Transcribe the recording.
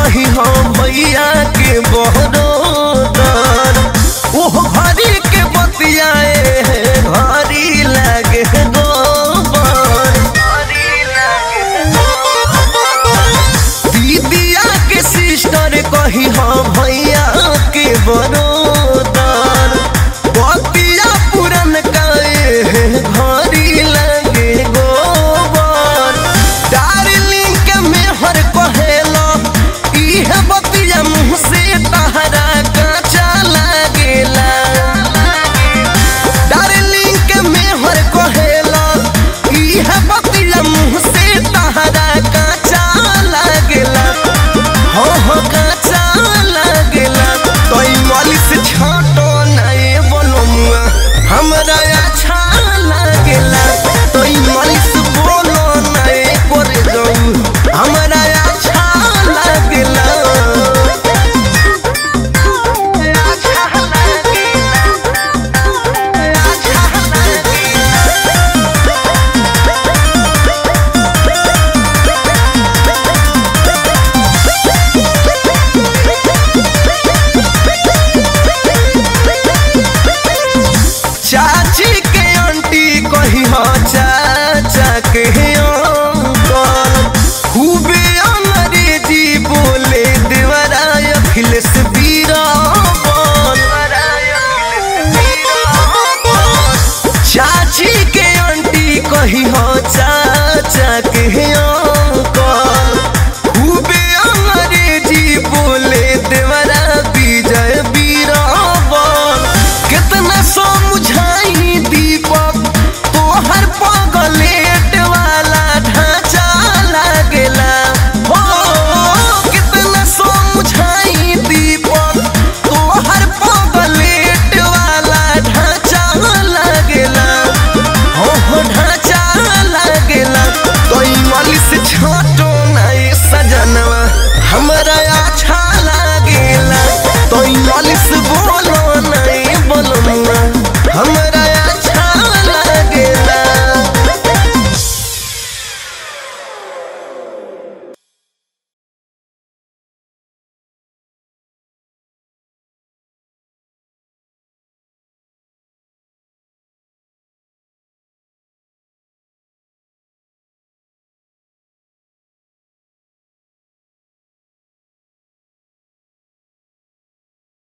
कही हम भैया के बहरोदर ओह घरी के बतियाए घरी लागे गोबर दीदिया के सिस्टर कही हम भैया के बरोदर बतिया पुरन काए घरी लगे गोबर डार्लिंग के मेहर कहेला इह बतिया मुँह से तहरा काचा लागेला डार्लिंग के मेहर कहेला इह बतिया मुँह से तहरा काचा लागेला हो हो काचा लागेला तोई माली से छाटो नाए बोलो मुआ हमरा अच्छा लागेला तोई माली से बोलो नाए करे जाऊ हमरा अच्छा लागेला चाची के आंटी कही हो चाचा के अंकल खूबे अंग्रेजी बोले देवरा अखिलेश बीराबल चाची के आंटी कही हो चाचा के अंकल खूबे अंग्रेजी बोले देवरा विजय बीराबल कितना समझाई दीपक तोहर पगलेट वाला ढांचा लागेला हो कितना समझाई दीपक तोहर पगलेट वाला ढांचा लागेला हो हो ढांचा लागेला तो माली से छाटो ना ये सजनवा हमरा